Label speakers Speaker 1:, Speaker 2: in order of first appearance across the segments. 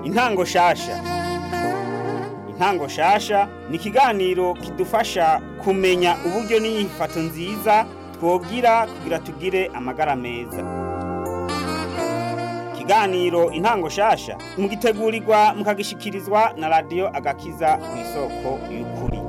Speaker 1: intango shasha intango shasha ni ikiganiro kidufasha kumenya uburyo n'inyifato nziza twogira kugira tugire amagara meza ikiganiro intango shasha mugitegurirwa mukagishikirizwa na radiyo agakiza ku isoko y'ukuri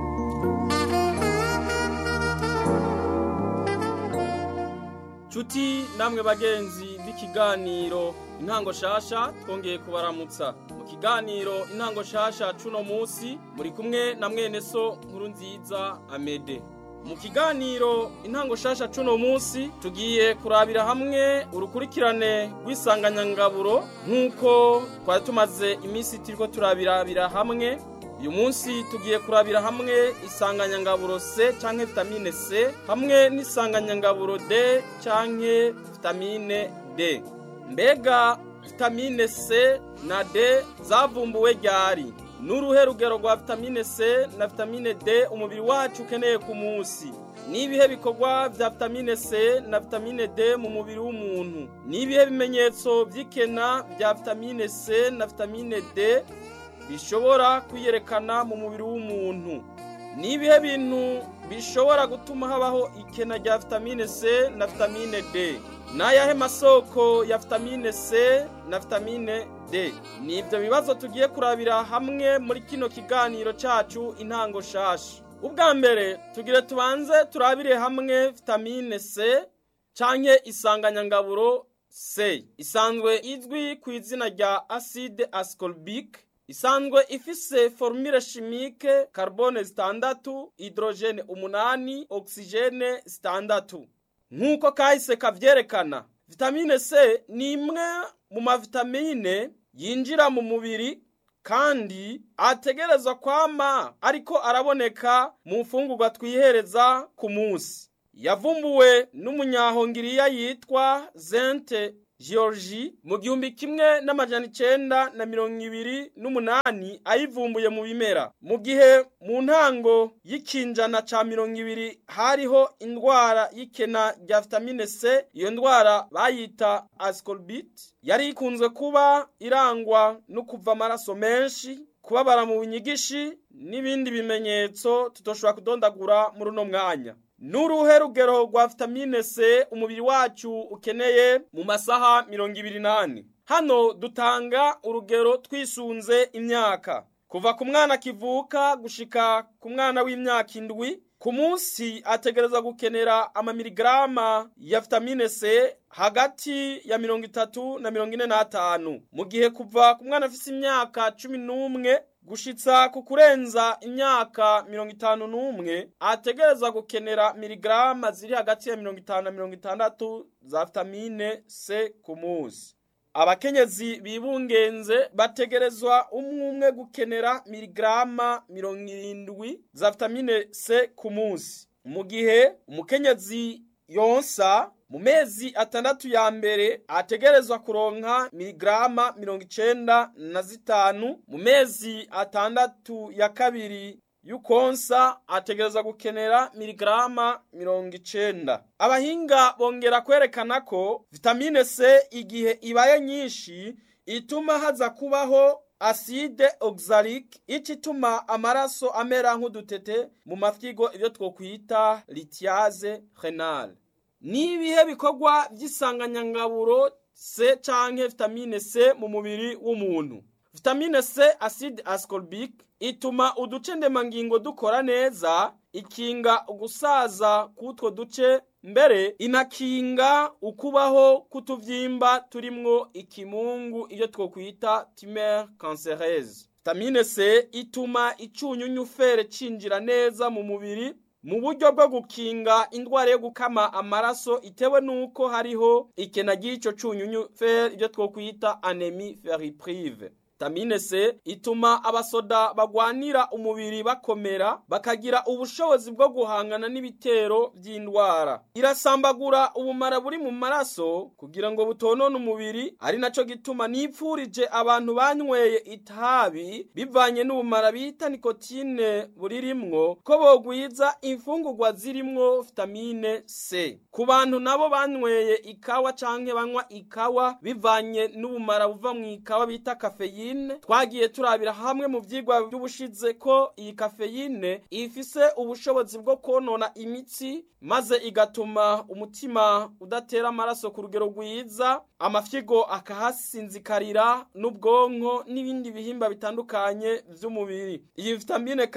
Speaker 2: Chuti namwe bagenzi b'ikiganiro intango shasha twongeye kubaramutsa mu kiganiro intango shasha cuno musi muri kumwe na mwene so nkuru nziza Amede mu kiganiro intango shasha cuno musi tugiye kurabira hamwe urukurikirane rw'isanganyangaburo nk'uko twari tumaze iminsi turiko turabirabira hamwe uyu munsi tugiye kurabira hamwe isanganyangaburo C canke vitamine C hamwe n'isanganyangaburo D canke vitamine D mbega vitamine C na D zavumbuwe ryari n'uruhe rugero rwa vitamine C na vitamine D umubiri wacu ukeneye ku munsi nibihe bikorwa vya vitamine C na vitamine D mu mubiri w'umuntu nibihe bimenyetso vy'ikena vya vitamine C na vitamine D bishobora kwiyerekana mu mubiri w'umuntu ni ibihe bintu bishobora gutuma habaho ikena rya vitamine C na vitamine D n'ayahe masoko ya vitamine C na vitamine D ni ibyo bibazo tugiye kurabira hamwe muri kino kiganiro cacu intango shasha ubwa mbere tugire tubanze turabire hamwe vitamine C canke isanganyangaburo C isanzwe izwi ku izina rya acide ascorbic isanzwe ifise formule chimique carbone zitandatu hydrogene umunani oxygene zitandatu nk'uko kahise kavyerekana vitamine C ni imwe mu mavitamine yinjira mu mubiri kandi ategerezwa kwama ariko araboneka mu mfungurwa twihereza ku munsi yavumbuwe n'umunyahongiriya yitwa Zente Georgie mu gihumbi kimwe n'amajana icenda na mirongo ibiri n'umunani ayivumbuye mu bimera mu gihe mu ntango y'ikinjana ca mirongo ibiri hariho indwara y'ikena rya vitamine C iyo ndwara bayita ascorbit yari ikunzwe kuba irangwa no kuva amaraso menshi kubabara mu bunyigishi n'ibindi bimenyetso tutoshobora kudondagura muri uno mwanya n'uruhe rugero rwa vitamine C umubiri wacu ukeneye mu masaha mirongo ibiri n'ane hano dutanga urugero twisunze imyaka kuva ku mwana kivuka gushika ku mwana w'imyaka indwi ku munsi ategereza gukenera amamiligarama ya vitamine C hagati ya mirongo itatu na mirongo ine n'atanu mu gihe kuva ku mwana afise imyaka cumi n'umwe gushitsa ku kurenza imyaka mirongo itanu n'umwe ategereza gukenera miligarama ziri hagati ya mirongo itanu na mirongo itandatu za vitamine C ku munsi abakenyezi bibungenze bategerezwa umwe umwe gukenera miligarama mirongo irindwi za vitamine C ku munsi mu gihe umukenyezi yonsa mu mezi atandatu ya mbere ategerezwa kuronka miligarama mirongo icenda na zitanu mu mezi atandatu ya kabiri yukonsa ategereza gukenera miligarama mirongo icenda abahinga bongera kwerekana ko vitamine C igihe ibaye nyinshi ituma haza kubaho aside oxalic ico ituma amaraso amera nk'udutete mu mafyigo ivyo twokwita litiase renale nibihe bikorwa vy'isanganyangaburo C canke vitamine C mu mubiri w'umuntu vitamine C acide ascorbic ituma uduce ndemangingo dukora neza ikinga ugusaza k'utwo duce mbere inakinga ukubaho kutuvyimba turimwo ikimungu iyo twokwita tumeur cancereuse vitamine C ituma icunyunyu fere cinjira neza mu mubiri mu buryo bwo gukinga indwara yo gukama amaraso itewe nuko hariho ikena ry'ico cunyunyu fer ibyo twokwita anemie ferriprive vitamine C ituma abasoda bagwanira umubiri bakomera bakagira ubushobozi bwo guhangana n'ibitero by'indwara irasambagura ubumara buri mu maraso kugira ngo butonone umubiri ari naco gituma nipfurije abantu banyweye itabi bivanye n'ubumara bita nikotine buririmwo ko bogwiza imfungurwa zirimwo vitamine C ku bantu nabo banyweye ikawa canke banywa ikawa bivanye n'ubumara buva mu ikawa bita kafeyi kafeyine twagiye turabira hamwe mu vyigwa by'ubushize ko iyi kafeyine ifise ubushobozi bwo konona imitsi maze igatuma umutima udatera amaraso ku rugero rwiza amafyigo akahasinzikarira n'ubwonko n'ibindi bihimba bitandukanye vy'umubiri iyi vitamine